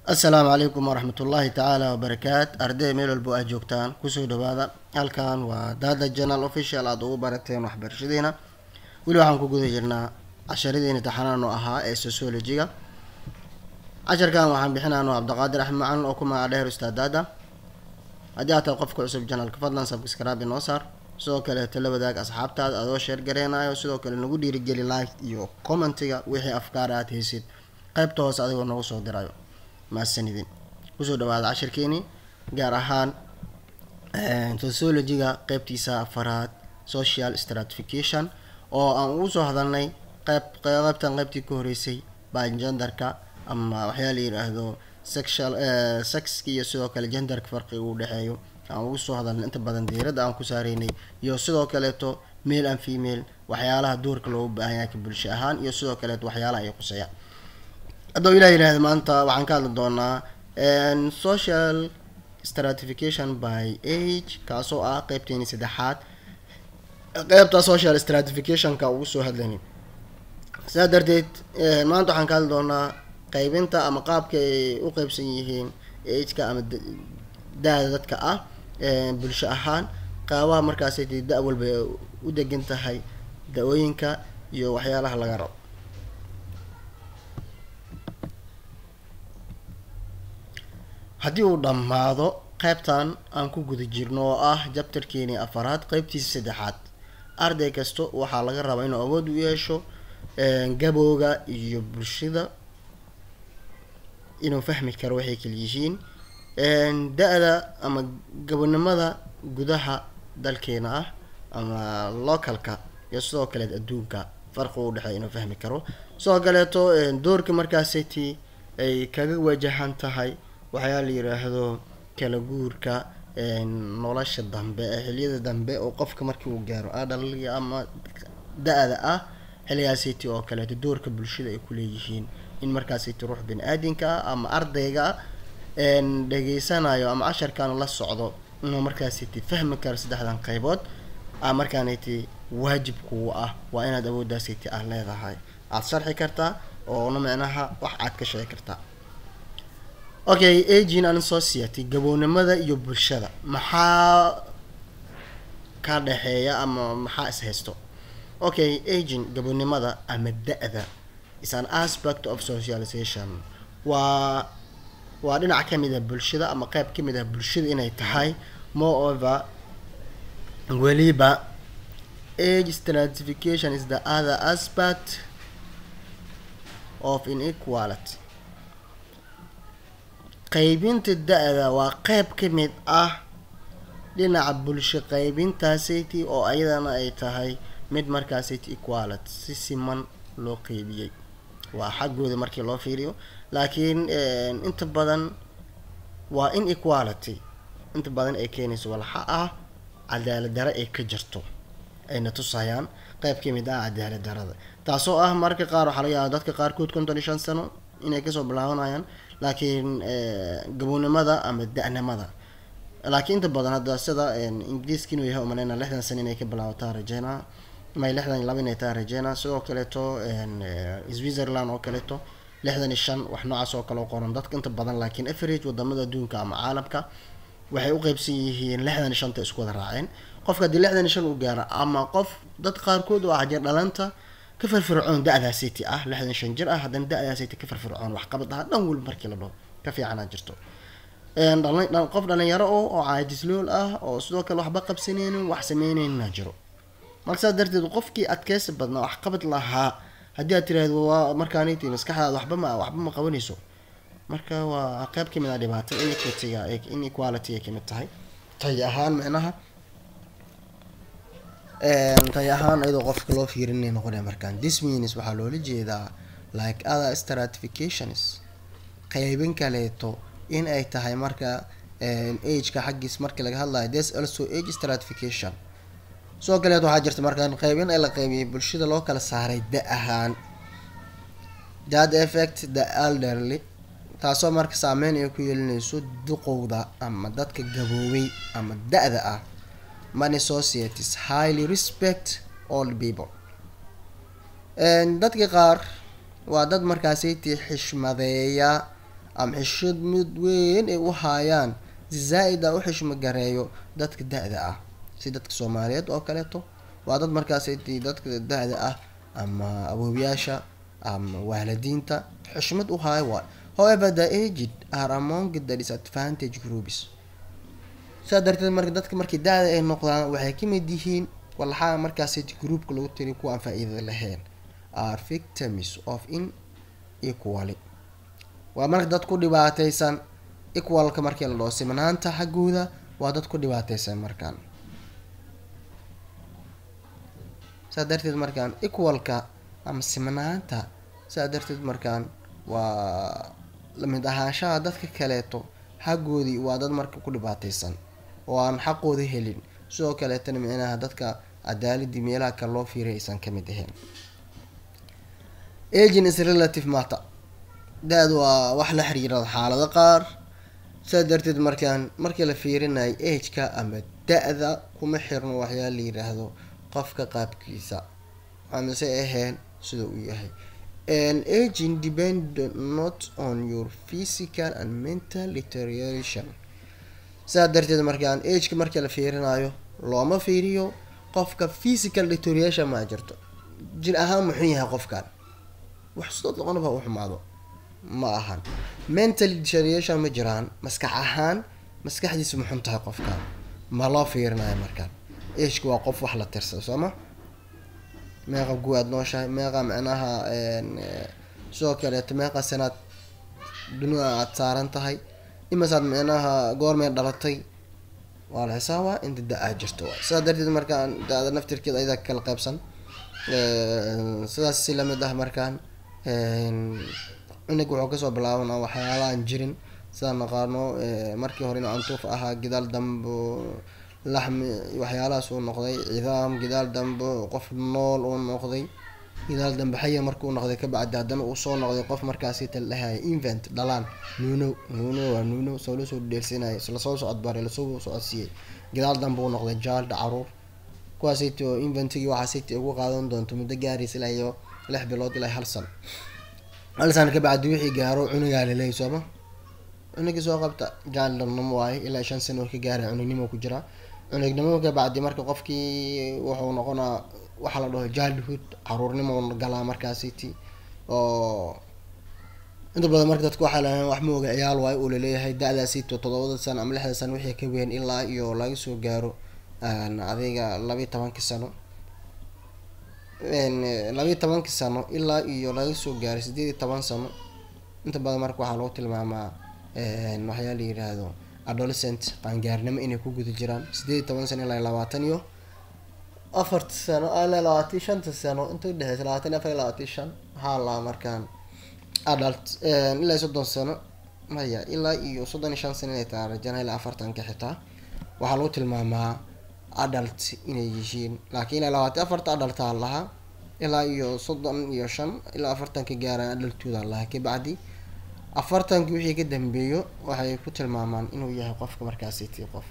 assalaamu calaykum waraxmat ullaahi tacaala wabarakaat arday meel walbo aad joogtaan kusoo dhawaada halkan waa dada janal official aada ugu barateen waxbarashadiina weli waxaan ku guda jirnaa casharadiina taxanaan oo ahaa ee sociologiga casharkan waxaan bixinaano cabdiqaadir axmed macalin oo ku magaca dheer ustaad daada haddii aad tahay qofka cusub janalka fadlan sabscribe noo saar sidoo kaleeto la wadaag asxaabtaada adoo sheer gareynayo sidoo kale nagu dhiirigeli like iyo commentiga wixii afkaar aad haysid qaybta hoose adigoo nagu soo dirayo mahadsanidin kusoo dhawaada cashirkeeni gaar ahaan sociologiga qeybtiisa afaraad social stratification oo aan ugu soo hadalnay qeyb qeybtan qeybtii ka horeysay bagenderka ama waxyaa la yidhaahdo sexual sexka iyo sidoo kale genderka farqiga u dhexeeyo aan ugu soo hadalnay inta badan diiradda aan ku saareynay iyo sidoo kaleeto male and female waxyaalaha doorka loogu baahan yahay ka bulsho ahaan iyo sidoo kaleeto waxyaalaha ay quseeyaan haddau ilah yidhahda maanta waxaan ka hadli doonaa social stratification by age kaasoo ah qeybteeni saddexaad qeybta social stratificationka ugu soo hadlayni sidaa darteed maanta waxaan ka hadli doonaa qeybinta ama qaabka ay u qeybsan yihiin ageka ama da-da dadka ah bulsho ahaan qaabaha markaasay da- walba u degan tahay da-ooyinka iyo waxyaalaha laga rabo haddii uu dhammaado qeybtan aan ku guda jirno oo ah jabtarkeeni afaraad qeybtiisa saddexaad arday kasta waxaa laga rabaa inuu awood u yeesho gabowga iyo bulshada inuu fahmi karo waxay kala yihiin da-da ama gabonimada gudaha dalkeena ah ama localka iyo sidoo kaleet adduunka farqi u dhexeeya inuu fahmi karo sidoo kaleeto doorka markaasiti ay kaga wajahan tahay waxyaa la yiraahdo kala guurka nolosha dambe ee xiliyada dambe oo qofka markii uu gaaro adhalga ama da-da ah xiligaasiti oo kaleeto doorka bulshada ay kuleeyihiin in markaasiti ruux bini-aadinka ah ama ardayga dhageysanayo ama casharkan la socdo inuu markaasiti fahmi karo saddexdan qeybood a markaaniti waajibkuu ah waa inaad awooddaasiti ah leedahay aada sharxi kartaa oona micnaha wax aad ka sheegi kartaa okay agin and society gabownimada iyo bulshada maxaa ka dhexeeya ama maxaa is haysto okay agin gabownimada ama da-da is an aspect of socialization waa waa dhinac kamid ah bulshada ama qeyb kamid ah bulshada inay tahay moreover weliba age stratification is the other aspect of inequality qaybinta da-da waa qeyb ka mid ah dhinaca bulsho qaybintaasiti oo ayadana ay tahay mid markaasiti equality si siman loo qeybiyey waa xaggooda markii loo fiiriyo laakiin inta badan waa in equality inta badan ay keenayso walxa ah cadaalad dare ay ka jirto ayna tusayaan qeyb ka mid ah cadaalad darada taasoo ah marka qaar waxaa laga yaaba dadka qaarkood konton iyo shan sano inay kasoo bilaabanayaan laakiin gabownimada ama da-nimada laakiin inta badan hadda sida ingiriiska inuu yahay umaleyna lixdan sano inay ka bilaabataa rajeynaa may lixdan iyo laba inay taa rajeynaa sidoo kaleeto switzerland oo kaleeto lixdan iyo shan wax noocaas oo kale o qoran dadka inta badan laakiin average wadamada adduunka ama caalamka waxay u qeybsan yihiin lixdan iyo shanta isku wada raaceen qofka haddii lixdan iyo shan u gaaro ama qof dad qaarkood oo ajir dhalanta ka firfircoon da-daasiti ah lixdan shan jir ah haddana da-daasiti ka firfircoon waxqabad aha dhan weli markii la dhaho ka fiicanaa jirto qof dhalinyaro o oo caajislool ah oo sidoo kale waxba qabsaneynin wax sameyneyna jiro marka saas darteed qofkii adkeysi badnaa waxqabad lahaa haddii aad tiraahdo waa markaaniti maskaxdaada waxba ma waxba ma qabanayso marka waa qeyb kamid ah dhibaato inequitiga inequality ay kamid tahay tay ahaan micnaha tay ahaan iyadoo qofka loo fiirinay noqonaya markaan dismins waxaa loola jeedaa like other stratifications qeybin kaleeto in ay tahay marka ageka xaggiis markii laga hadlayo this also age stratification sidoo kaleeto waxaa jirta markaan qeybin ee la qeybiyay bulshada loo kala saaray da ahaan that effect the elderly taasoo marka saameyn ay ku yeelinayso duqowda ama dadka gaboobay ama da-da ah many societies highly respect all people dadka qaar waa dad markaasiti xishmadeeya ama xishad mid weyn ay u haayaan si zaa-id ah u xishmo gareeyo dadka da-da ah si dadka soomaaliyeed oo kaleeto waa dad markaasaytii dadka da-da ah ama awoowayaasha ama waalidiinta xushmad u haayo waay however the aged are among the disadvantage groups saa darteed marka dadka markii da-da ay noqdaan waxay ka mid yihiin walxaa markaasaytii groupka lagu tiri kuwa aan faa-iida lahayn are victims of inequally waa marka dad ku dhibaateysan equalka markii la dhaho simnaanta xaggooda waa dad ku dhibaateysan markaan saa darteed markaan equalka ama simnaanta saa darteed markaan waa lamid ahaanshaha dadka kaleeto xaggoodii waa dad marka ku dhibaateysan oo aan xaqooda helin sidoo kaleetana micnaha dadka cadaaladii meelaha kale loo fiiray aysan kamid ahayn agin is relative matter da-da waa wax la xiriira xaalado qaar saa darteed markaan markii la fiirinayo ageka ama da-da kuma xirno waxyaa la yiraahdo qofka qaabkiisa amase ahayn sida uu yahay aging depend not on your physical and mental deterioration saa darteed markaan ageka markii la fiirinayo looma fiiriyo qofka physical deterioration maa jirto jir ahaan muxuu yahay qofkan wax sidoo doqonaba u xumaado ma ahan mental deterioration ma jiraan maskax ahaan maskaxdiisa muxun tahay qofkan ma loo fiirinayo markaan ageka waa qof wax la tirsado sooma meeqa guwaad nooshahay meeqa micnaha sidoo kaleeto meeqa sanaad dunida aad saaran tahay imasaad micnaha goormay dhalatay waa la xisaabaa inta da-aa jirto waay sidaa darteed markaan da-da naftirkeeda ayada kala qaybsan sidaas si lamid ah markaan cunug wuxuu kasoo bilaabanaa waxyaalaaan jirin sidaan naqaano markii hore inuu antuuf ahaa gidaal dambo laxmi waxyaalahaas uu noqday cidaam gidaal dambe qof nool uu noqday gidaal dambe xaya markuu noqday kabacdi haddana uu soo noqday qof markaasi taldhahaya invent dhalaan nuuno nuuno waa nuuno soo lasoo dheelsinaya lasoo socodbaray lasoo socodsiiyey gidaal dambe uu noqday jaalda caruur kuwaasayto inventigii waxaasayta ugu qaadan doonto muddo gaaraysa ilaa iyo lix bilood ilaa hal san hal san kabacdi wixii gaaro cunugaa laleeyay sooma cunugii soo qabta jaaldhanimo waaye ilaa shan sano ka gaara cunugnimo ku jira cunugnimo kabacdi marka qofkii wuxuu noqonaa waxaa la dhaho childhood caruurnimo galaa markaasiti oo inta badan marka dadku waxaa lahayn wax mooga ciyaal waayo uu laleeyahay da-daasito todobada sano ama lixda sano wixii ka weyn ilaa iyo laga soo gaaro adiga labiyi tobankii sano labiyi tobankii sano ilaa iyo laga soo gaaray sideed iyo toban sano inta badan marka waxaa lagu tilmaamaa waxyaa la yiraahdo adolescent qaangaarnimo inay ku guda jiraan sideed iyo toban sano ilaa labaatan iyo afarta sano ilaa labaatan iyo shanta sano inta udhexeysa labaatan iyo afar iyo labaatan iyo shan waxaa laa markaan adult ilaa iyo soddon sano maya ilaa iyo soddon iyo shan sano inay tahay rajana ilaa afartanka xitaa waxaa lagu tilmaamaa adult inay yihiin laakiin ilaa labaatan afarta adultaa lahaa ilaa iyo soddon iyo shan ilaa afartanka gaaraan adultooda lahaa kabacdi afartankii wixii ka dambeeyo waxay ku tilmaamaan inuu yahay qofka markaasiti qof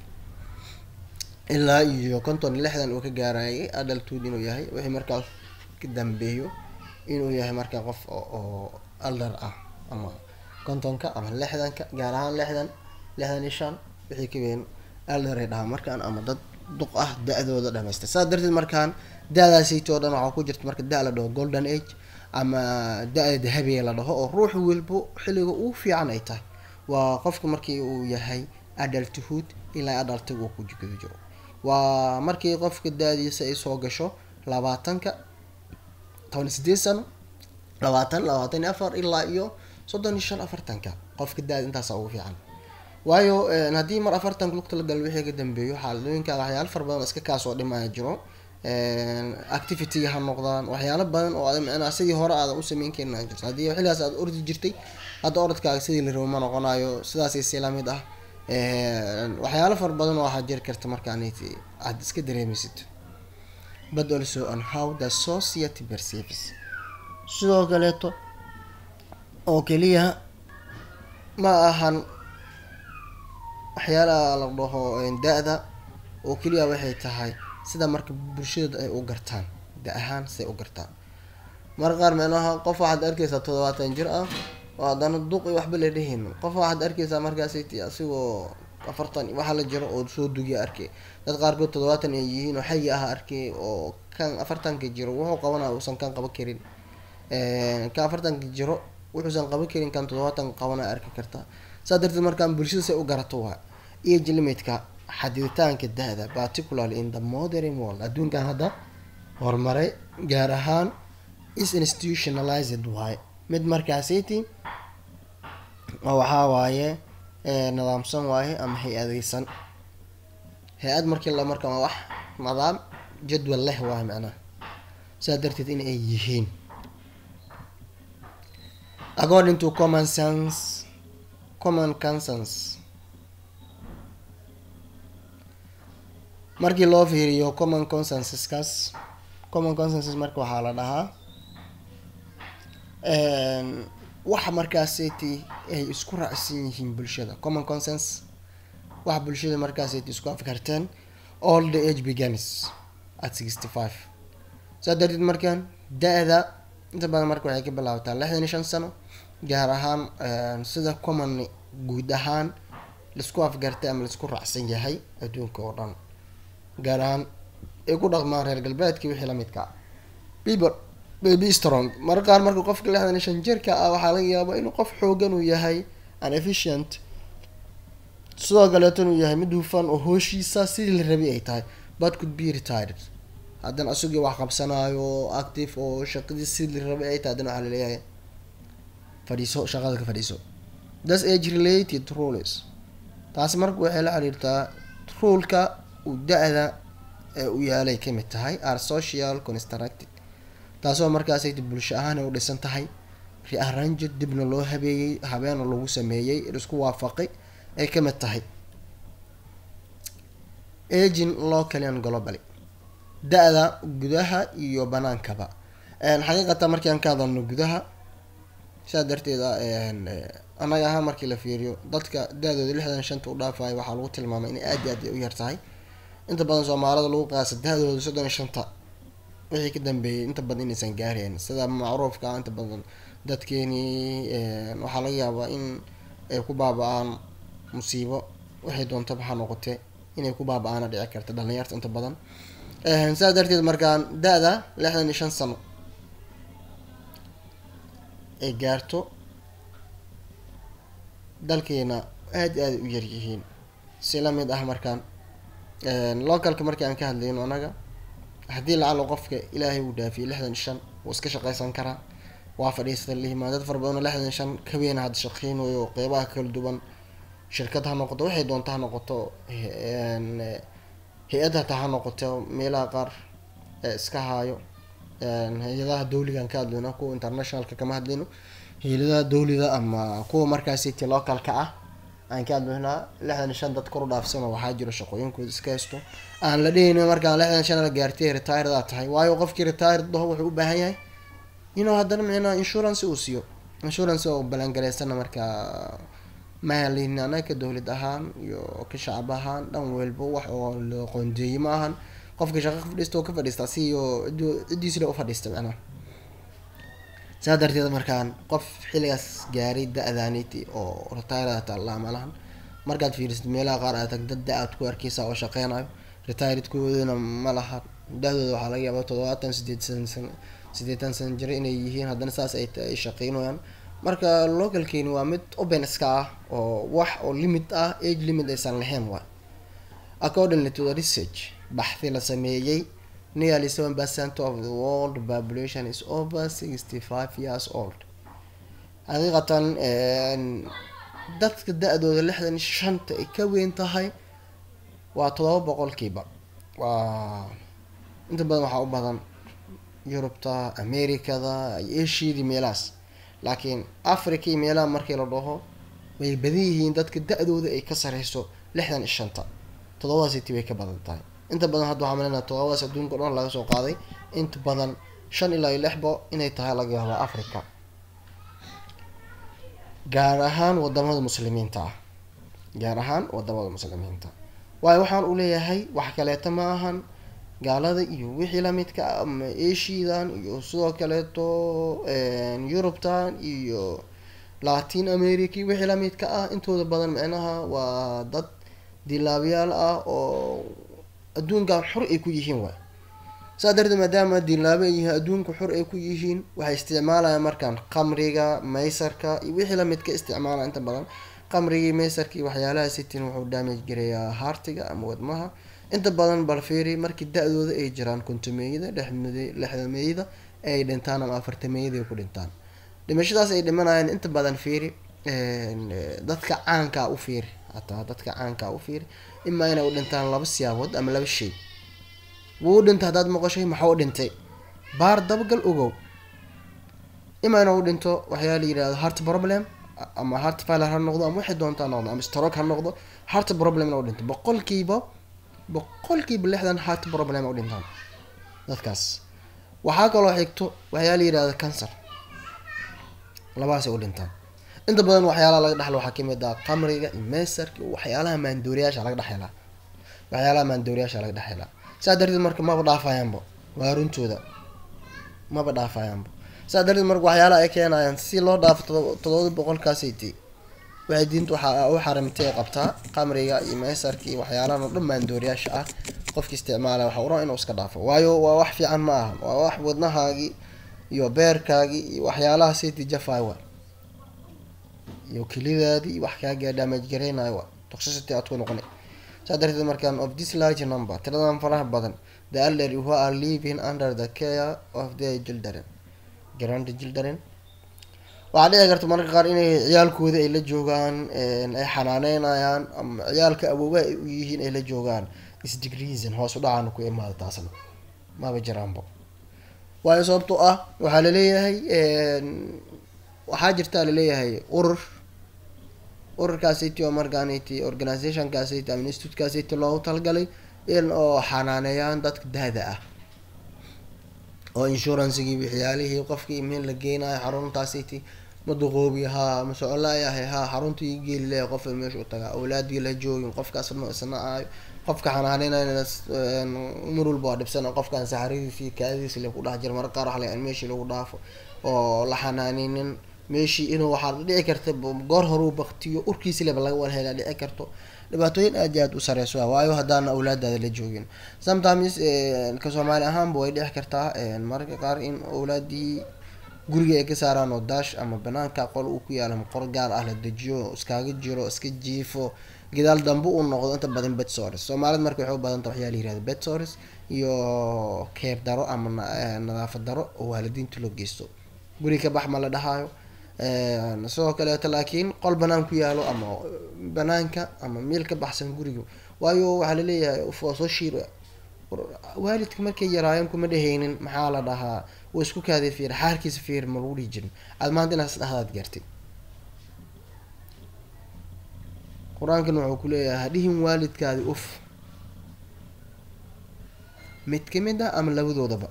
ilaa iyo konton iyo lixdan uu ka gaarayay adulthood inuu yahay wixii markaas ka dambeeyo inuu yahay markaa qof oo aldar ah ama kontonka ama lixdanka gaar ahaan lixdan lixdan iyo shan wixii ka weyn aldaray dhahaa markaan ama dad duq ah da-dooda dhamaystay saas darteed markaan da-daasayto o dhan waxaa ku jirta marka da- la dhaho golden age ama da-da dahabiga la dhaho oo ruux walbo xilliga ugu fiican ay tahay waa qofka markii uu yahay adulthood ilaa adultiga uu ku guda jiro waa markii qofka da-diisa ay soo gasho labaatanka toban iyo sideed sano labaatan labaatan iyo afar ilaa iyo soddon iyo shan afartanka qofka da-da intaasa ugu fiican waayo haddii mar afartanka lugta la galo wixii ka dambeeyo xaaladooyinka waxyaalo fara badan oo iska kaasoo dhimaya jiro activity ha noqdaan waxyaalo badan oo micnaa sidii hore aadan u sameyn karin aa jirto haddii xilligaas aad ordi jirtay hadda orodkaaga sidii la rabo ma noqonayo sidaasay si lamid ah waxyaalo fara badan oo waxaa jiri karta markaan aad iska dareemaysid but also on how the society perceives sidoo kaleeto oo keliya ma ahan waxyaalaha la dhaho da-da oo keliya waxay tahay sida marka bulshada ay u gartaan da ahaan siday u gartaan marka qaar micnaha qof waxaad arkeysaa toddobaatan jir ah oo haddana duq iyo waxba la dhehayno qof waxaad arkeysaa markaasay ti asigoo afartan waxa la jiro oo soo dugiya arkay dad qaarkood toddobaatan ay yihiin oo xayi ah arkay oo kan afartanka jiro wuxuu qabanaya uusan kan qaban karin kan afartanka jiro wuxuusan qaban karin kan toddobaatanka qabanaya arki kartaa saa darteed markaan bulshada say u garato waa age limitka xadiditaanka da-da particularly in the modern world adduunkan hadda horumaray gaar ahaan is institutionalized waaye mid markaasiti oo waxaa waaye nidaamsan waaye ama hay-adeysan hay-ad markii la marka waa wax nidaam jadwal leh waaye macnaha saa darteed in ay yihiin according to common sense common consense markii loo fiiriyo common consensuskaas common consensus marka waxaa la dhahaa waxa markaaseti ay isku raacsan yihiin bulshada common consens waxa bulshada markaaseti isku afkarteen all the age begins at sixty five saa darteed markaan da-da inta badan marka waxay ka bilaabataa lixdan iyo shan sano gaar ahaan sida common guud ahaan laisku afgartay ama laisku raacsan yahay adduunka oo dhan gaar ahaan ay ku dhaqmaan reer galbeedka wixii lamidka people baby strong marka qaar marka qofka lixdan iyo shan jirka ah waxaa laga yaabaa inuu qof xoogan uu yahay an efficient sidoo kaleeto inuu yahay mid hufan oo hooshiisa sidii la rabay ay tahay but could be retired haddana isagii wax qabsanaayo active oo shaqadii sidii la rabay ay tahay haddana waxaa laleeyahay fadhiiso shaqada ka fadhiiso thats age related rules taasi marka waxay la xiriirtaa ruleka uu da-da ee u yaalay kamid tahay are social constructed taasoo markaasay bulsho ahaan ay u dhisan tahay rearranged dibna loo habeeyey habeena lagu sameeyey isku waafaqay ay kamid tahay agin locally and globally da-da gudaha iyo banaankaba xaqiiqatan markii aan ka hadalno gudaha saa darteeda annaga ahaan markii la fiiriyo dadka da-dooda lixdan shanta u dhaafayo waxaa lagu tilmaamay inay aad iyo aad u yar tahay inta badan soomaalida lagu qaasa da-dooda soddon iyo shanta wixii ka dambeeyay inta badan inaysan gaareen sida macruufka ah inta badan dadkeenii waxaa laga yaabaa in ay ku baaba-aan musiibo waxay doontaba ha noqotee inay ku baaba-aana dhici karta dhalinyarta inta badan sidaas darteed markaan da-da lixdan iyo shan sano ay gaarto dalkeena aada i aada u yaryihiin si lamid ah markaan localka markii aan ka hadlayno anaga haddii lacalo qofka ilaahay uu dhaafiyay lixdan shan wuu iska shaqeysan karaa waa fadhiista lihimaa dad fara badan oo lixdan shan kaweena hadda shaqeynayo qeybaha kala duwan shirkad ha noqoto waxay doonta ha noqoto hay-ad hata ha noqoto meelaha qaar iska haayo hay-adaha dawligaan ka hadlayno kuwa internationalka kama hadlayno hay-adaha dawliga ama kuwa markaasiti localka ah aan ka hadlaynaa lixdan shan dad kor u dhaafsano waxaa jiro shaqooyinkooda iska haysto aan la dhehaynin markaan lixdan shan la gaartay retired aa tahay waayo qofkii retired daho wuxuu u baahan yahay inuu haddana micnaa insurance uu siiyo insurance oo balangareysana markaa mahalin anaka dowlad ahaan iyo ka shacab ahaan dhan walba wax oo la qoondeeyey ma ahan qofka shaqa ka fadhiista oo ka fadhiista si iyo ciddiisle u fadhiista macnaha saa darteed markaan qof xilligaas gaaray da-daaniti oo retired taallaa malahan markaad fiirisid meelaha qaar aad tag dad da-aad ku arkeysa oo shaqeynayo retiredkoodana ma laha da-dooda waxaa laga yaabaa toddobaatan sideetan san sideetan san jiro inay yihiin haddana saas ay ay shaqeynayaan marka localkeeni waa mid open iska ah oo wax oo limit ah age limit aysan lahayn waay accordingly to the research baxthi la sameeyey nearly seven percent of the world population is over sixty five years old xaqiiqatan dadka da-dooda lixdan shanta ay ka weyn tahay waa todoba boqolkiiba waa inta badan waxaa u badan yurubta americada iyo asiadii meelahaas laakiin africa iyo meelaha markii la dhaho way badan yihiin dadka da-dooda ay ka sareyso lixdan iyo shanta todobadaasiti way ka badan tahay inta badan hadda waxaa malinaa todobadaas adduunka o dhan laga soo qaaday inta badan shan ilaa iyo lixbo inay tahay laga yaaba africa gaar ahaan wadamada muslimiinta ah gaar ahaan wadamada muslimiinta waayo waxaan u leeyahay wax kaleeto ma ahan gaalada iyo wixii lamidka ah ama asiadan iyo sidoo kaleeto yurubtan iyo latin america wixii lamidka ah intooda badan micnaha waa dad dilaabayaal ah oo adduunkan xor ay ku yihiin waay saa darteed maadaama dilaabo ay yihiin adduunka xor ay ku yihiin waxay isticmaalayaan markaan qamriga maysarka iyo wixii lamidka isticmaalaya inta badan qamrigii maysarka iyo waxyaalaha sitin wuxuu damage gareeyaa haartiga ama wadmaha inta badan balferi markii da-dooda ay jiraan kontameeyada lexdameeyada ay dhintaan ama afartameeyada ay ku dhintaan dhimashadaas ay dhimanayaan inta badan fiiri dadka caankaa u fiiri hataa dadka caankaa u fiiri imaa inay u dhintaan laba siyaabood ama laba shay wuu u dhintay haddaad maqashay maxaa u dhintay baar dabagal ogow imaa inuu u dhinto waxyaa la yidhahdo heart problem ama heart failure ha noqdo ama waxay doontaa noqdo ama stroke ha noqdo heart problem inuu dhinto boqolkiiba boqolkiiba lixdan heart problem u dhintaan dadkaas waxaa kaloo xigto waxyaa la yidhahdo cancer labaasay u dhintaan inta badan waxyaalaha laga dhexlo waxaa kamid ah qamriga iyo meysarka iyo waxyaalaha maandooriyaasha laga dhexhelaa waxyaalaha maandooriyaasha laga dhexhelaa saa darteed marka maba dhaafayaanba waa runtooda maba dhaafayaanba saa darteed marka waxyaalaha ay keenayaan si loo dhaafo todobada boqolkaasayt waxay diinta waxaa u xarimtay ay qabtaa qamriga iyo meysarka iyo waxyaalahan oo dhan maandooriyaasha ah qofki isticmaala waxa uran inuu iska dhaafo waayo waa wax fiican ma ahan waa wax wadnahaagii iyo beerkaagii iyo waxyaalaha sayti jafay wa iyo kelidaadii wax kaaga damage gareynayo wa toxicity aad ku noqonay saa darteed markaan of this large number tiradan faraha badan the elderly who are living under the care of their children grand children waxaa dhici karta mararka qaar inay ciyaalkooda ay la joogaan ay xanaaneynayaan ama ciyaalka awoobaha ay u yihiin ay la joogaan isdegreason hoos u dhacaana ku imaada taasna maba jiraanba waayo sababtoo ah waxaa laleeyahay waxaa jirtaa laleeyahay urur ururkaasiti oo markaaniti organizationkaasiti ama institutekaasiti loogu talagalay in oo xanaaneeyaan dadka daada ah oo insurancegii waxyaalihii qofkii meel la geenayo xaruntaasiti maduqoobi haa masocolaayahay haa xaruntii geeli leeyahay qof meesha u tagaa awlaadii la joogin qofkaas isna aayo qofka xanaaneynayn mar walba waa dhibsana qofkan saxaradiisi kaadiisi la ku dhex jira marka qaar waxa la meeshii lagu dhaafo oo la xanaaneynin meeshii inuu waxaa dhici karta goor horuu baktiyo urkiisi leba laga wada helaa dhici karto dhibaatooyin aad iyo aad u sareyso ah waayo haddaana awlaadaada la joogin sometimes ka soomaali ahaanba way dhici kartaa mararka qaar in awlaadii guriga ay ka saaraan oo daash ama banaanka qol uu ku yaala qor gaar ah la dejiyo iskaaga jiro iska jiifo gadaal dambe uu noqdo inta badan betsores soomaalida marka waxay u badanta waxyaa la yirahda betsores iyo keer daro ama nadaafad daro oo waalidiinta loo geysto guri ka bax ma la dhahaayo sidoo kaleeto laakiin qol banaan ku yaalo ama banaanka ama meel ka baxsan guriga waayo waxaa laleeyahay waa soo shiir waalidka markay yaraayeen kuma dhehaynin maxaa la dhahaa wa isku kaaday fiir xaarkiisa fiir ma lagu dhihi jirin aad maanta inaas dhahdaad gartay qur-aankan wuxuu ku leeyahay hadhihin waalidkaadi uf mid kamid ah ama labadoodaba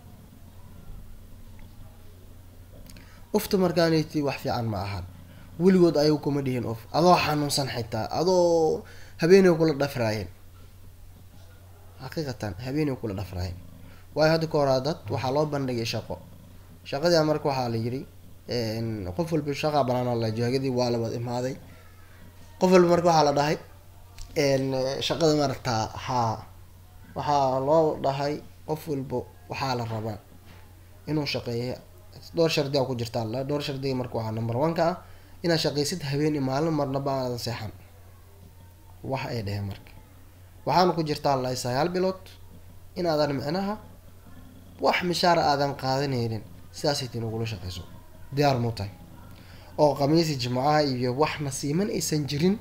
ufta markaanati wax fiican ma ahan weligood ayagu kuma dhihin uf adoo xanuunsan xitaa adoo habeenay kula dhafraayeen xaqiiqatan habeenay kula dhafraayeen waayo hadda ka horaa dad waxaa loo bandhigay shaqo shaqadii marka waxaa la yiri qof walba shaqaa banaan la jaagadii waa labad imaaday qof walba marka waxaa la dhahay shaqada maragtaa haa waxaa loo dhahay qof walba waxaa la rabaa inuu shaqeeya dhowr shardiga ku jirta alla dhowr shardiga marka waxaa number one ka ah inaad shaqaysid habeen maalin marnaba aadan seexan wax ay dheheen marka waxaana ku jirta alla sagaal bilood inaadan micnaha wax mishaara aadan qaadanaynin sidaasay tin ugula shaqeyso diyaar muu tahay oo khamiisi jimcaha iyo wax nasiiman aysan jirin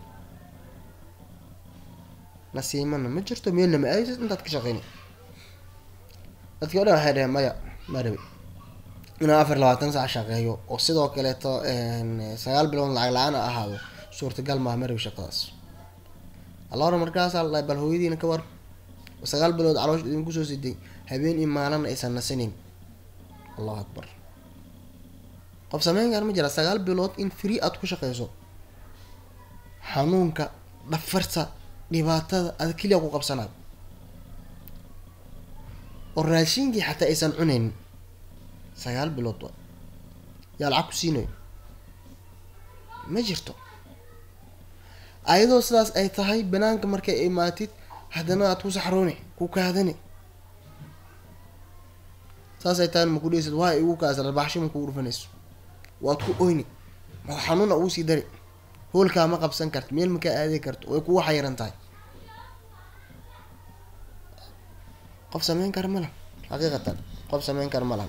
nasiimana ma jirto meelna ma aadid intaad ka shaqeyna dadkii o dhan waxay dheheen maya ma rabi inaan afar labaatan sac shaqeeyo oo sidoo kaleeto sagaal bilood lacag la-aan a ahaado suurtagal maaha ma rabi shaqadaas alla hore markaasaa la bal hooyadiina ka war sagaal bilood caloosh idinku soo siday habeen iyo maalana aysan nasanayn allahu akbar qof sameyn kar ma jira sagaal bilood in free aada ku shaqeyso xanuunka dhafarta dhibaatada ada keliya ku qabsanaad oo raashinkii xataa aysan cunaynin sagaal bilood wa yaa lacag ku siinayo ma jirto ayadoo sidaas ay tahay banaanka markay imaatid haddana aad ku saxrooni ku kaadani saasay tahay ma ku dheysid waa igu kaas rabaxsho ma kugu dhufanayso waad ku oyni ma xanuuna ugu sii dari hoolkaa ma qabsan karto meel makaa aadi karto way kugu xayiran tahay qof sameyn kara ma laha xaqiiqatan qof sameyn kara ma laha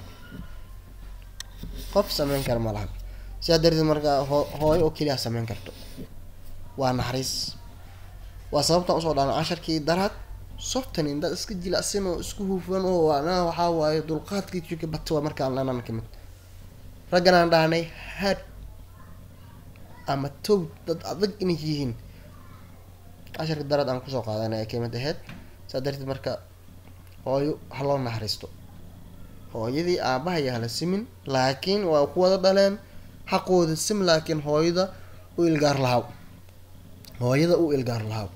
qof sameyn kara ma laha sidaa darteed markaa hoo hooyo oo keliya sameyn karto waa naxariis waa sababtaan usoo dhaana casharkii daraad softan indad iska jilacsan oo isku hufan oo anaa waxaa waaye dulqaadkii jirka bata waa markaan lanan kamid raggan aan dhahnay had ama towd dad adag inay yihiin casharka daraad aan kusoo qaadanay ay kamid ahayd saa darteed marka hooyo ha loo naxariisto hooyadii aabahay hala simin laakiin waa ku wada dhaleen xaqooda sim laakiin hooyada u ilgaar lahaw hooyada u ilgaar lahaw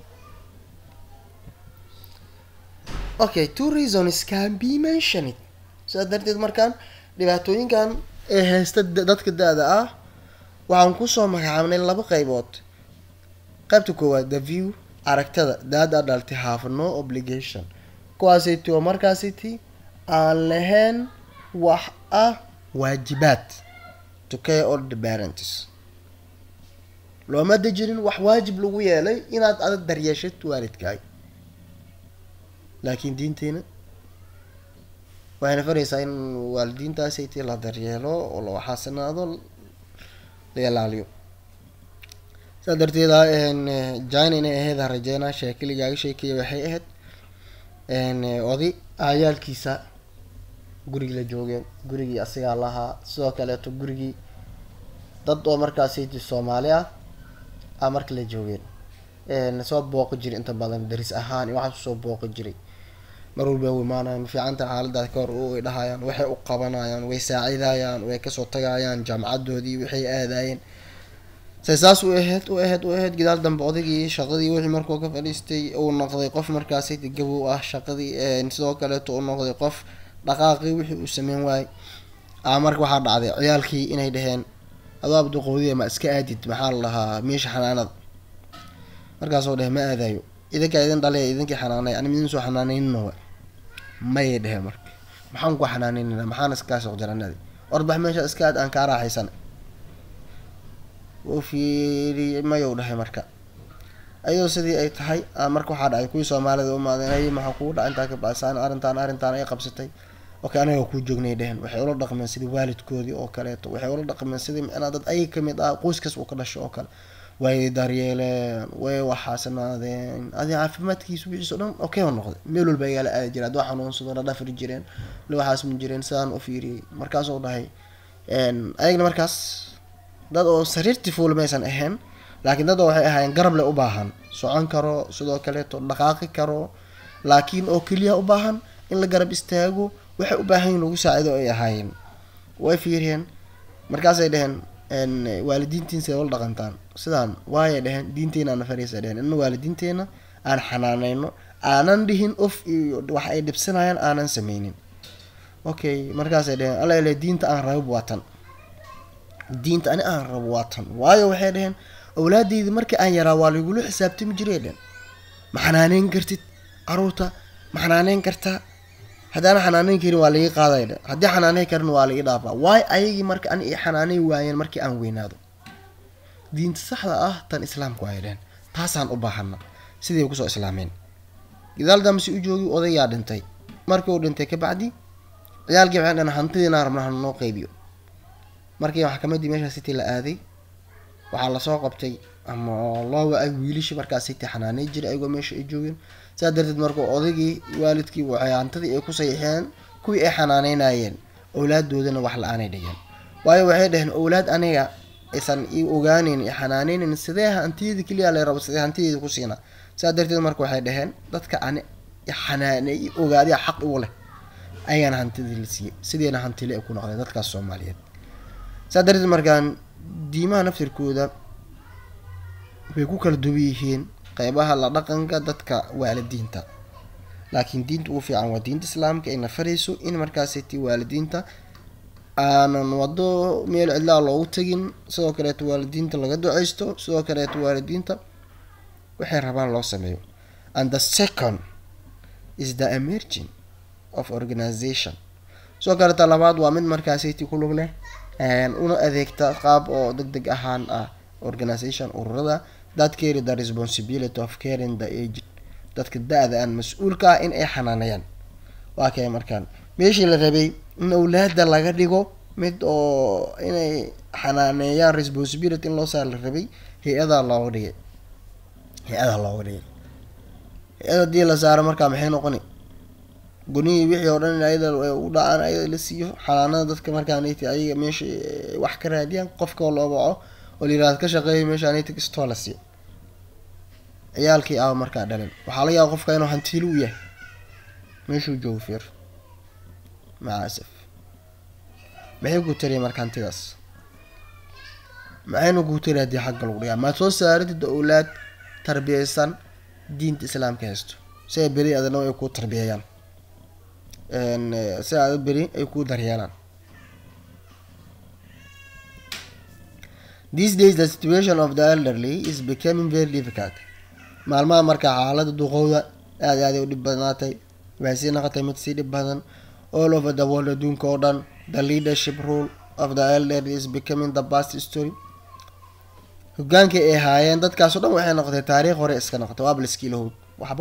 okay two reasons can be mentioned sidaa darteed markaan dhibaatooyinkan ee haysta dadka da-da ah waxaan kusoo magacaabnay laba qeybood qaybta koowaad the view aragtada daada dhaltay have no obligation kuwaasiti oo markaasiti aan lahayn wax ah waajibaad to care all the parents looma dejirin wax waajib lagu yeelay inaad adag daryeeshad waalidkaay laakiin diinteena waxayna faraysaa in waalidiintaasiti la daryeelo oo la waxaasanaado la ilaaliyo saa darteed jina inay ahayd ha rajeynaa sheekeligaaga sheekeeya waxay ahayd oday aayaalkiisa gurigii la joogeen gurigii asigaa lahaa sidoo kaleeto gurigii dad oo markaasiti soomaali ah a marka la joogeen soo booqi jiray inta badan daris ahaan iyo waxaas usoo booqi jiray mar walba u imaanayaan mafiicanta xaaladaas ka hor ay dhahayaan waxay u qabanayaan way saacidayaan way kasoo tagayaan jaamacadoodii waxay aadayeen say saas u aheyd u aheyd u aheyd gidaal dambe odaygii shaqadii wixii markuu ka fadhiistay uu noqday qof markaasi gabow ah shaqadii sidoo kaleeto uu noqday qof dhaqaaqii wixii uu sameyn waayey a marka waxaa dhacday ciyaalkii inay dhaheen adoo abduqoodiya ma iska aadid maxaa la dhahaa meesha xanaanada markaasoo dheh ma aadayo idinkaa idin dhalay idinkii xanaanay ani idin soo xanaanaynina wa mayay dheheen marka maxaan ku xanaanaynina maxaan iskaa soo jaranadi orbax meesha iska aad aan kaa raaxaysan wuu fiiriyey mayou dhahay marka ayadoo sidii ay tahay marka waxaa dhacay kuwii soomaalida umaadeen ay maxaa kugu dhaca intaa ka baasaan arrintaan arrintaan ay qabsatay okay anaga kuu joognay dhehen waxay ula dhaqmeen sidii waalidkoodii oo kaleeto waxay ula dhaqmeen sidii micnaa dad ayaga kamid ah qoyskas uu ka dhasho oo kale way daryeeleen way waxaasanaadeen adi caafimaadkiisa wixiis o dhan okay u noqday meel walba ayaala aadi jire hadduu xanuunsado la dhafri jireen la waxaasma jireen sidaan u fiiriyey markaasuu dhahay ayagna markaas dad oo sariirtii fuul maysan ahayn laakiin dad oo waxay ahaayeen garab le u baahan socon karo sidoo kaleeto dhaqaaqi karo laakiin oo keliya u baahan in la garab istaago waxay u baahan yihin lagu saacido ay ahaayeen way fiiriyeen markaasay dheheen waalidiintiin siday ula dhaqantaan sidaan waayay dheheen diinteena ana fariisa dheheen in waalidiinteena aan xanaaneyno aanan dhihin of iyo wax ay dhibsanayaan aanan sameynin okay markaasay dheheen alla ile diinta aan rabo waa tan diinta ani aan rabo waa tan waayo waxay dheheen awlaadeyda markii aan yaraa waa laigula xisaabtami jiray dhehen ma xanaaneyn kartid caruurta ma xanaaneyn kartaa haddaana xanaaneyn karin waa laii qaaday dhe haddii xanaaneyn karin waa laii dhaafaa waayo ayagii marka ani i xanaaneyn waayeen markii aan weynaado diinta saxda ah tan islaamku ay dhehen taasaan u baahana sidii kusoo islaameen gadaal dambesi u joogi odayaa dhintay markii uu dhintay kabacdi ciyaalkii waxay dhaheen hantidiina rabna hanoo qeybiyo markii maxkamadii meeshaa city la aaday waxaa lasoo qabtay ama loo wa-ay wiilishii markaa city xanaaney jiray ayagoo meesha ay joogeen saa darteed markuu odaygii waalidkii waxay hantidii ay ku saxiixeen kuwii ay xanaaneynayeen owlaaddoodana wax la-aanay dhigeen waayo waxay dhaheen owlaad aniga aysan i ogaaneyn i xanaaneynin sidee hantiyadii keliya la rabo sidee hantideeda ku siinaa saa darteed marka waxay dhaheen dadka ani xanaaney i ogaadiya xaq igu leh ayagana hantidii la siiyey sideena hantile ay ku noqdeen dadkaas soomaaliyeed saa darteed markaan diimaha naftirkooda way ku kala duwan yihiin qeybaha la dhaqanka dadka waalidiinta laakiin diinta ugu fiican waa diinta islaamka ayna farayso in markaasiti waalidiinta aanan wado meel cidlaa loogu tegin sidoo kaleeto waalidiinta laga duceysto sidoo kaleeto waalidiinta waxay rabaan loo sameeyo and the second is the emerging of organization sidoo kaleeta labaad waa mid markaasiti ku lug leh una adeegta qaab oo deg deg ahaan ah organization ururada that carry the responsibility of caring the aged dadka da-da aan mas-uulka ah in ay xanaanayaan waa kay markaan meeshii la rabay in awlaada laga dhigo mid oo inay xanaaneeyaan responsibility in loo saar la rabay hay-adaa looga dhigay hay-adaa looga dhigay hay-ad hadii la saaro markaa maxay noqoni gunihii wixii oo dhan in ayada u dhacaan ayada la siiyo xanaanada dadka markaanati ayaga meesha wax ka raadiyaan qofka loo baco oo la yirahdo ka shaqeeya meeshaanati kastoo la siiyo ciyaalkii ah markaa dhalin waxaa laga yaaba qofka inuu hantiili u yahay meeshuu joogo fiir maca asaf maxay ku tariya marka hantidaas maxayna kuu tari haddii xagga lagu dhigaa maad soo saaridid owlaad tarbiyeysan diinta islaamka haysto si ay beri adana ay kuu tarbiyeeyaan si aada beri ay kuu daryeelaan these days the situation of the elderly is becoming very difficult maalmaha markaa xaalada duqowda aada aaday u dhib badnaatay waxay sii noqotay mid sii dhib badan all over the world adduunka oo dhan the leadership rule of the elderly is becoming the past story hogaankii ay haayeen dadkaasoo dhan waxay noqotay taariikh hore iska noqotay waaba laskiilahood waxba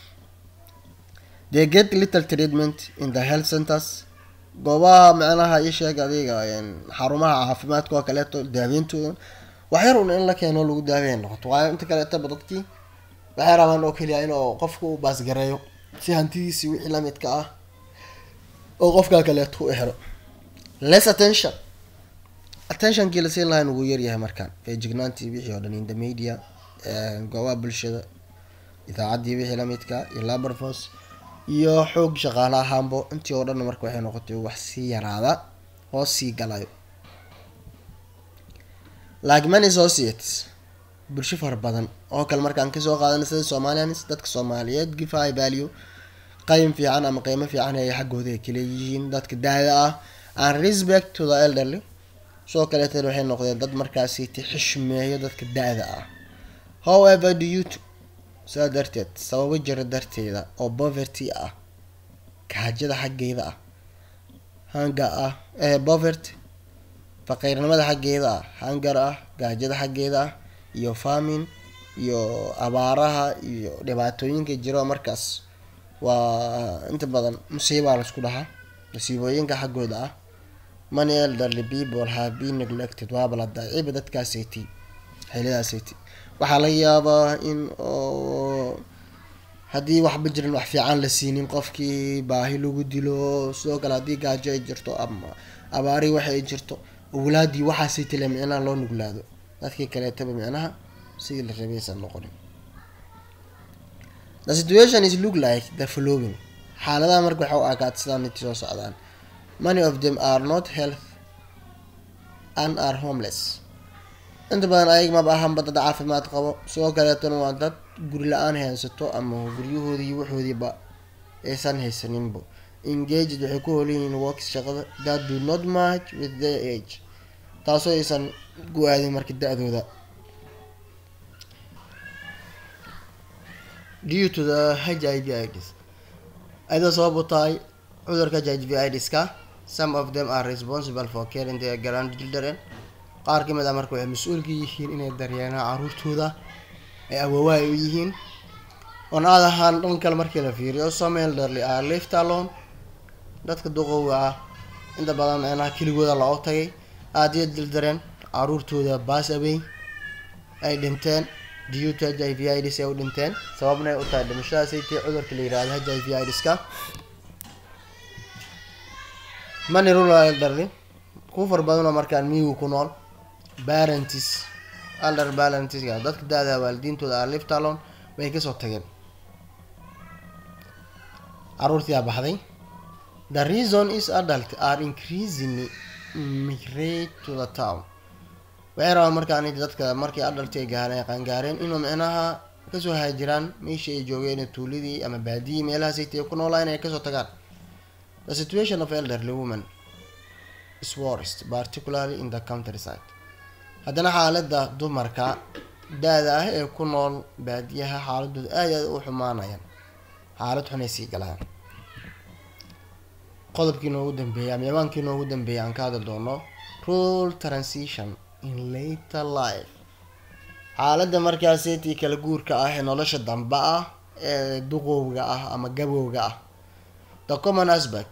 they get little treatment in the health centers goobaha macnaha ii sheeg adiga xarumaha caafimaadka oo kaleeto daaweyntooda waxyar un in la keeno lagu daaweya noqoto waayo inta kaleetaba dadkii waxay rabaan oo keliya inuu qofka u baasgareeyo si hantidiisii wixii lamidka ah oo qofkaa kaleeto u helo less attention attentionkii la siin lahaa nugu yaryahay markaan feejignaantii wixii oo dhan in the media goobaha bulshada idaacaddii wixii lamidka iyo laborfos iyo xoog shaqaale ahaanbo intii oo dhan marka waxay noqotay wax sii yaraada oo sii galayo like many associates bulsho fara badan oo kale markaan kasoo qaadana sida somalians dadka soomaaliyeed give high value qayim fiican ama qiimo fiican ay xaggooda ay kaleeyihiin dadka daada ah and respect to the elderly soo kaleetan waxay noqdeen dad markaasiti xishmeeyo dadka da-da ah however do you to saa darteed sababo jira darteeda oo poverty ah gaajada xaggeeda ah hanga ah ee poverty faqiirnimada xaggeeda ah hangar ah gaajada xaggeeda ah iyo famin iyo abaaraha iyo dhibaatooyinka jiro markaas waa inta badan musiibaa laisku dhahaa musiibooyinka xaggooda ah many elderly people have been neglected waaba la daciiba dadkaasaytay xilidaasaytay waxaa laga yaabaa in oo haddii waxba jirin wax fiican la siinin qofkii baahi lagu dilo sidoo kale haddii gaajo ay jirto ama abaari waxa ay jirto awlaadii waxaasay tile micnaha loo nuglaado dadkii kaleetaba micnaha sidii la rabaysan noqonin the situation is look like the following xaaladaha marka waxa u arkaad sidaan intii soo socdaan many of them are not health and are homeless inta badan ayag maba ahanba dad caafimaad qabo sidoo kaleetana waa dad guri la-aan haysato ama guryahoodii waxoodiiba aysan haysaninbo engaged waxay ku hoolyihiin works shaqada that do not match with their age taasoo aysan gu-aadin marka da-dooda due to the h i v ids ayada sabab u tahay cudurka h i v idska some of them are responsible for caring their grandchildren qaar ka mid ah marka waxay mas-uulka yihiin inay daryeelaan caruurtooda ay awoowa ay u yihiin on other hand dhan kale markii la fiiriyo some elderly are left alone dadka duqowga ah inta badan micnaha keligooda loo tagay aada iyo dildareen caruurtooda baas awey ay dhinteen due to h i v ids ay u dhinteen sababna ay u tahay dhimashadaasay tii cudurka la yirahdo h i v idska many rural elderly kuwa far badanoo markaan miyigu ku nool barentis alder barentisga dadka da-da waalidiintooda are left alone way kasoo tageen caruurtiyaa baxday the reason is adult are increasingly migrate to the town waxay rabaan markaan dadka markii adalti ay gaareen qaangaareen inuu micnaha kasoo haajiraan meeshii ay joogeen tuuladii ama baadiyii meelahaasayta ku noolaa inay kasoo tagaan the situation of elderly woman is worst particularly in the countryside haddana xaaladda dumarka da-da ah ee ku nool baadiyaha xaaladooda aad aad u xumaanayaan xaalad xunay sii galaan qodobkii noogu dambeeyay ama yabaankii noogu dambeeyay aan ka hadli doono rule transition in later life xaaladda markaaseetii kala guurka ah ee nolosha dambe ah ee duqowga ah ama gabowga ah the common aspect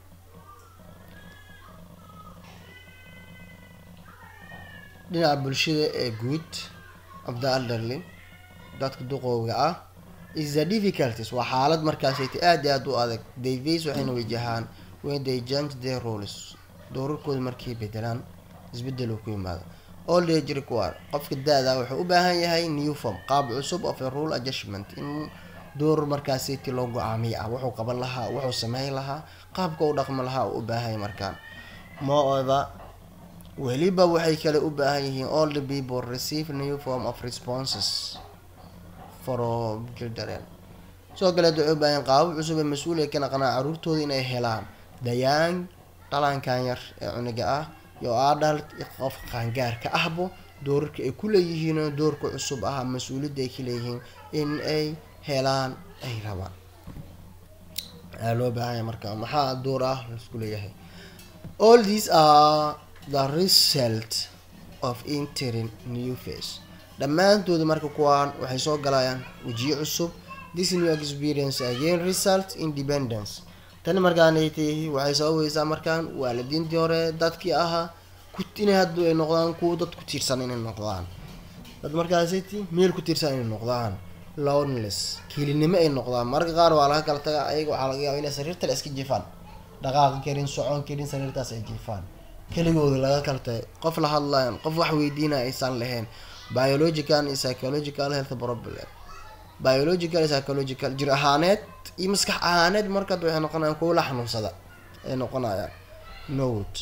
dhinaca bulshada ee guud of the elderly dadka duqowga ah is the difficulties waa xaalad markaasayta aada iyo aada u adag they face waxayna wajahaan when they change their roles doorarkooda markay bedelaan isbedel uu ku yimaado old age require qofka da-da wuxuu u baahan yahay new form qaab cusub of a rule adjustment in door markaasiti loo go-aamiyo ah wuxuu qaban lahaa wuxuu sameyn lahaa qaabka u dhaqmi lahaa uu u baahanya markaan moreover weliba waxay kale u baahan yihiin all the people receive new form of responses from children sidoo kaleed waxay u baahan yihiin qaabab cusub ee mas-uuliya ka naqnaa caruurtooda inay helaan dayaan dhalankan yar ee cuniga ah iyo adult qof qaangaarka ahbo doorarka ay ku leeyihiin doorka cusub ah mas-uuliyadda ay ka leeyihiin in ay helaan ay rabaan ayaa loo baahanya marka maxaa door ah laisku leeyahay all these are the result of entering new face dhammaantooda marka kuwaan waxay soo galayaan wejiyo cusub this new experience again result independence tani markaanaytay waxay sababaysaa markaan waalidiintii hore dadkii ahaa inay hadda ay noqdaan kuwa dad ku tiirsan inay noqdaan dad markaasiti meel ku tiirsan inay noqdaan lownless kelinimo ay noqdaan mararka qaar waa laga kala tagaa ayaga waxaa laga yaaba inay sariirta la iska jifaan dhaqaaqi karin socon karin sariirtaas ay jifaan keligooda laga kala tagay qof la hadlayan qof wax weydiinaya aysan lahayn biological iyo psychological health problem biological iyo psychological jir ahaaneed iyo maskax ahaaneed markaad waxay noqonayaan kuwa la xanuunsada ay noqonayaan note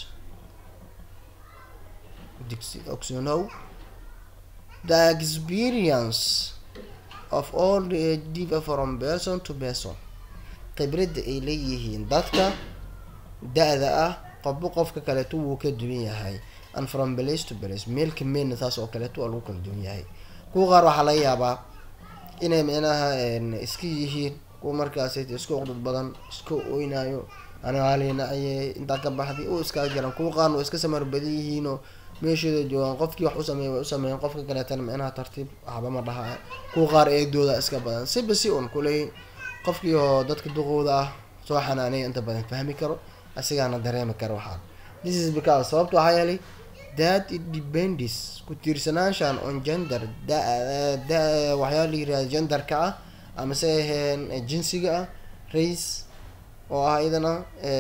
oxonow the experience of all the differ from person to person khibradda ay leeyihiin dadka da-da ah qofba qofka kaleeto wuu ka duwan yahay and from place to place meelka meelna taas oo kaleeto waa lagu kala duwan yahay kuwa qaar waxaa laga yaabaa inay micnaha iska yihiin kuwa markaas iska uqdad badan iska oynayo anaalina ayay intaa ka baxday u iskaga jiraan kuwa qaarna waa iska samar badan yihiinoo meeshooda joogaan qofkii wax usameey way usameeyeen qofka kaleetana micnaha tartiib waxba ma dhaha kuwa qaar eegdooda iska badan siba si un kuley qofkii oo dadka duqooda ah soo xanaanaya inta badan fahmi karo asigaana dareemi karo waxaa this is because sababta waxaa yeelay that it depends ku tiirsanaanshan on gender da da waxyaala la yirahda genderka ah ama se aheen jinsiga ah race oo ah iyadana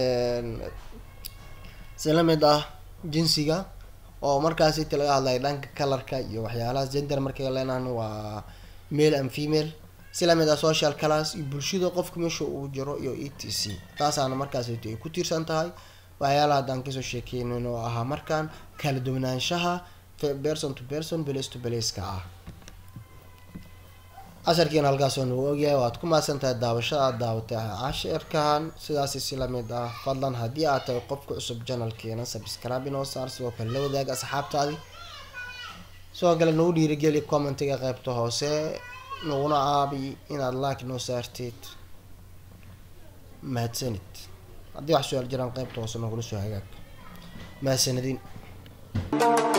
si lamid ah jinsiga oo markaas inta laga hadlayo dhanka colorka iyo waxyaalahaas gender markay leenahan waa male and female si lamid ah social class iyo bulshada qofka meesha uu jiro iyo e t c taasaana markaas ay ku tiirsan tahay waxyaalaha haddaan kasoo sheekeynin oo ahaa markaan kala duwanaanshaha person to person place to placeka ah casharkiina halkaasoo nagu ogyahay waad ku maadsan tahay daawashada aad daawatay cashirkan sidaasi si lamid ah fadlan haddii aad tahay qofka cusub janalkeena subscribe inoo saar sidoo kale la wadaag asxaabtaadi sidoo kale nagu dhiirigeli commentiga qeybta hoose naguna caabi inaad like noo saartid mahadsanid haddii wax su-aal jiraan qeybta hoose nagula soo hagaag mahadsanidin